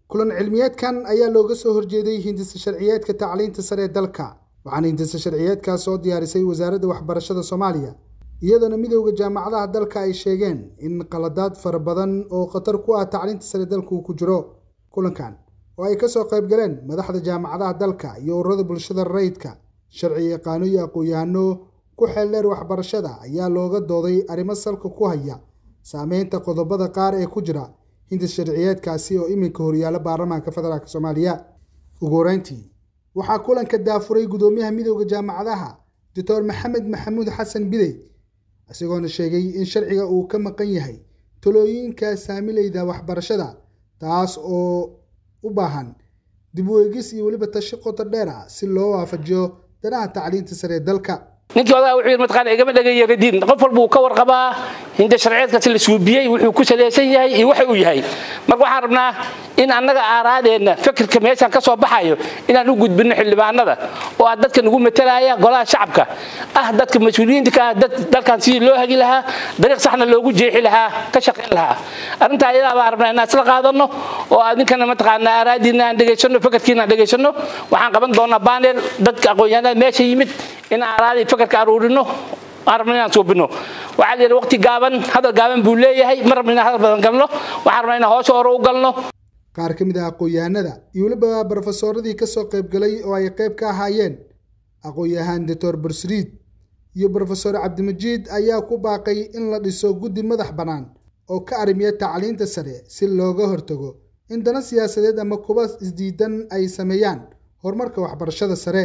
kulan cilmiyeedkan ayaa looga soo horjeeday hindisa sharciyeedka tacliinta sare ee dalka waxaana hindisa sharciyeedkaas soo diyaarisay wasaaradda waxbarashada soomaaliya iyadoona midowda jaamacadaha dalka ay sheegeen in qaladaad fara badan oo khatar ku ah tacliinta sare dalka uu ku jiro kulankan oo ay kasoo qayb galeen madaxda jaamacadaha dalka iyo ururada bulshada rayidka sharci yaqaano iyo aqoon-yahano ku xeeldheer waxbarashada ayaa looga dooday arrimo salka ku haya saameynta qodobada qaar ee ku jira hindis sharciyeedkaasi oo iminka horyaala baarlamaanka federaalk soomaaliya ugu horeyntii waxaa kulanka daafuray gudoomiyaha midowda jaamacadaha doctor maxamed maxamuud xasan bidey isagoona sheegay in sharciga uu ka maqan yahay talooyinka saamileyda waxbarashada taas oo u baahan dib u eegis iyo weliba tashi qoto dheer ah si loo waafajiyo danaha tacliinta sare ee dalka ninkii odaga wuxuu yidhi mataqaana igama dhagayaga diin qof walba uu ka warqabaa hinda sharciyeedkaasi la suubiyey wuxuu ku salaysan yahay iyo waxa uu yahay marka waxaan rabnaa in annaga aaraadeenna fikirka meeshaan ka soo baxayo inaan u gudbinno xildhibaanada oo ah dadka nagu matalaya golaha shacabka ah dadka mas-uuliyiinta ka ah dalkan sidii loo hagi lahaa dariiq saxna loogu jeexi lahaa ka shaqayn lahaa arrintaa ayadaa baan rabnaa inaan isla qaadanno oo adinkana mataqaana aaraadiina aan dhegaysanno fikirkiina aan dhegaysanno waxaan qaban doonaa baanel dadka aqoon-yahanada meesha yimid in aaraadii fikirka aruurino aan rabna inaan suubino waxaa la yidhi waqti gaaban hadal gaaban buu leeyahay ma rabna inaan hadal badan galno waxaan rabnaa inaan hoosha hore u galno qaar ka mid ah aqoon-yahanada iyo weliba brofesoradii kasoo qaybgalay oo ay qayb ka ahaayeen aqoon-yahaan doctor bursriid iyo brofesor cabdimajiid ayaa ku baaqay in la dhiso guddi madax bannaan oo ka arrimiya tacliinta sare si looga hortago in dana siyaasadeed ama kuba isdiidan ay sameeyaan horumarka waxbarashada sare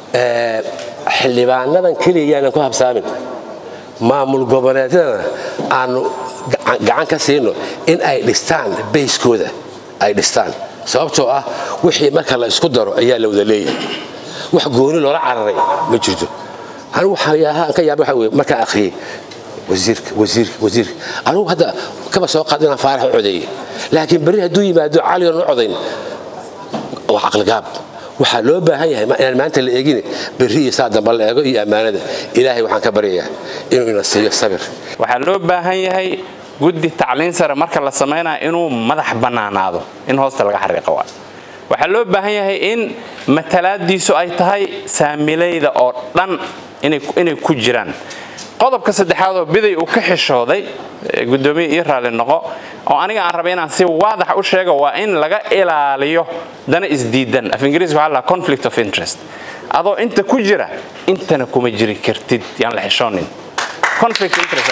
xildhibaanadan keliya yaanan ku habsaamin maamul goboleedyadana aanu gacan ka siino in ay dhistaan bayskooda ay dhistaan sababtoo ah wixii marka la isku daro ayaa la wada leeyahay wax gooni loola cararay ma jirto anigu waxaan ka yaaba waxa weye markaan akhriyey wasiirka wasiirka wasiirka anigu hadda kaba soo qaad inaan faarax u codeeyey laakiin berri hadduu yimaado caligoon u codayn waa caqligaab waxaa loo baahan yahay inaan maanta la eegin berri iyo saa damba la eego iyo ammaanada ilaahay waxaan ka baryayaa inuu ina siiyo sabir waxaa loo baahan yahay guddi tacliin sare marka la samaynaya inuu madax bannaanaado in hoosta laga xariiqo waa waxaa loo baahan yahay in matalaadiisu ay tahay saamilayda oo dhan inay ku jiraan qodobka saddexaad oo biday uu ka xishooday gudoomiye ii raalli noqo oo aniga aan rabay inaan si waadax u sheego waa in laga ilaaliyo dana isdiidan af ingiriis waxaa lahaa conflict of interest adoo inta ku jira intana kuma jiri kartid yaan la xishoonin conflict interest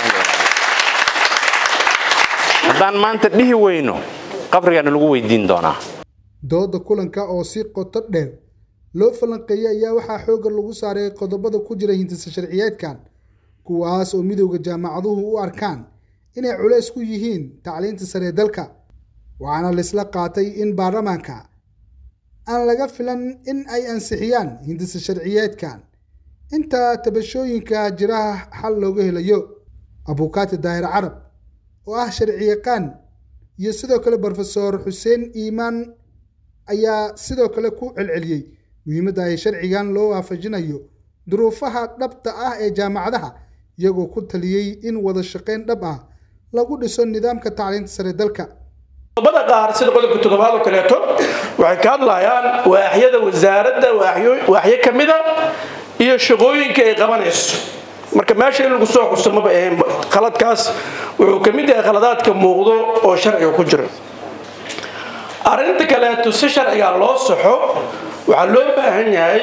haddaan maanta dhihi weyno qabrigaana lagu weydiin doonaa dooda kulanka oo si qoto dheer loo falanqeeyey ayaa waxaa xoogga lagu saaray qodobada ku jira hindisa sharciyeedkan kuwaas oo midowda jaamacaduhu u arkaan inay culays ku yihiin tacliinta sare ee dalka waxaana laisla qaatay in baarlamaanka aan laga filan in ay ansixiyaan hindisa sharciyeedkan inta tabashooyinka jiraha xal looga helayo abukaati daahir carab oo ah sharciyaqaan iyo sidoo kale brofesor xuseen iimaan ayaa sidoo kale ku celceliyey muhiimadda ay sharcigan loo waafajinayo duruufaha dhabta ah ee jaamacadaha iyagoo ku taliyey in wada shaqayn dhab ah lagu dhiso nidaamka tacliinta sare dalka qodobada qaar sida qodobka toddobaad oo kaleeto waxay ka hadlayaan waaxyada wasaaradda waaxyo ka mida iyo shaqooyinka ay qabanayso marka meesha in lagu soo xuso maba ahayn khaladkaas wuxuu ka mid yahay khaladaadka muuqdo oo sharciga ku jira arrinta kaleeto si sharciga loo saxo waxaa loo baahan yahay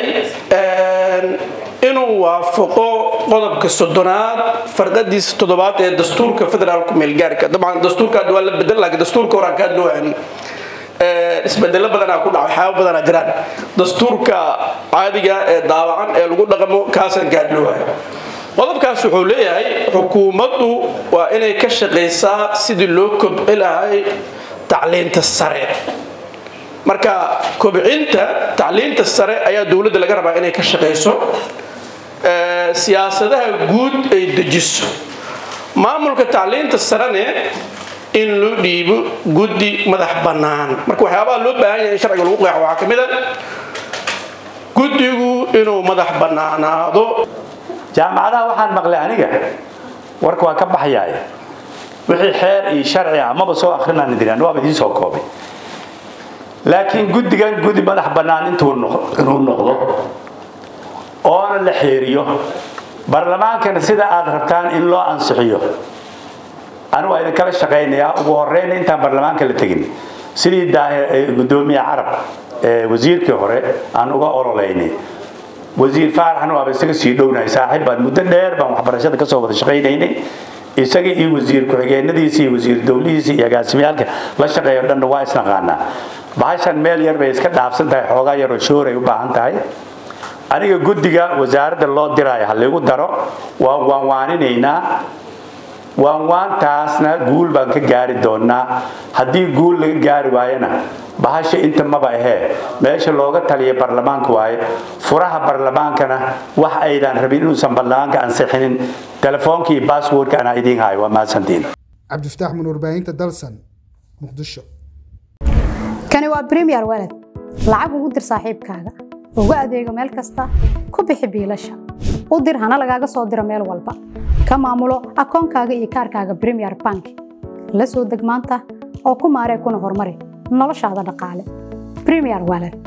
inuu waafaqo qodobka soddonaad farqadiisa toddobaad ee dastuurka federaalku meelgaarka dabcan dastuurka waa la bedel laakiin dastuurka horaan kaa loo ani isbedelo badanaa ku dhaca waxyaaba badanaa jiraan dastuurka caadiga ee daawacan ee lagu dhaqmo kaasaan kaa loo hayo qodobkaas wuxuu leeyahay xukuumaddu waa inay ka shaqaysaa sidii loo kobci lahay tacliinta sare marka kobcinta tacliinta sare ayaa dowladda laga rabaa inay ka shaqayso siyaasadaha guud ay dejiso maamulka tacliinta sarene in loo dhiibo guddi madax bannaan marka waxyaabaha loo baahan yahay in sharciga lagu qeexo waxaa ka mid a guddigu inuu madax bannaanaado jaamacadaha waxaan maqlay aniga warka waa ka baxayaay wixii xeer iyo sharci ah maba soo akrinaan diraan waaba idiin soo koobay laakiin guddigan gudi madax bannaan intuu inuu noqdo oona la xeeriyo baarlamaankana sida aad rabtaan in loo ansixiyo anigu waa idinkala shaqaynayaa ugu horeyna intaan baarlamaanka la tegin sidii gudoomiye carab wasiirkii hore aan uga ololeynay wasiir faaraxna waaba isaga sii dhownahay saaxiib baan muddo dheer baan waxbarashada kasoo wada shaqaynaynay isaga iyo wasiir ku-xigeenadiisa iyo wasiir dowlihiisa iyo agaasimyaalka la shaqeeyo dhanna waa isnaqaanaa bahashan meel yar bay iska dhaafsan tahay xoogaa yaroo shooray u baahan tahay aniga guddiga wasaaradda loo diraayo ha laygu daro waan waanwaaninaynaa waanwaantaasna guul baan ka gaari doonaa haddii guul laga gaari waayana bahasha inta maba ahee meesha looga taliya baarlamaanka waaye furaha baarlamaankana wax aydan rabin inuusan baarlamaanka ansixinin telefoonka iyo basswordka anaa idiin hayo waa mahadsantiin cabdifataax mun warbaahinta dalsan muqdisho kani waa premier walad lacag ugu dir saaxiibkaaga ugu adeego meel kasta ku bixi biilasha u dir hana lagaaga soo diro meel walba ka maamulo akoonkaaga iyo kaarkaaga premier bank la soo deg maanta oo ku maaree kuna horumari noloshaada dhaqaale premier walad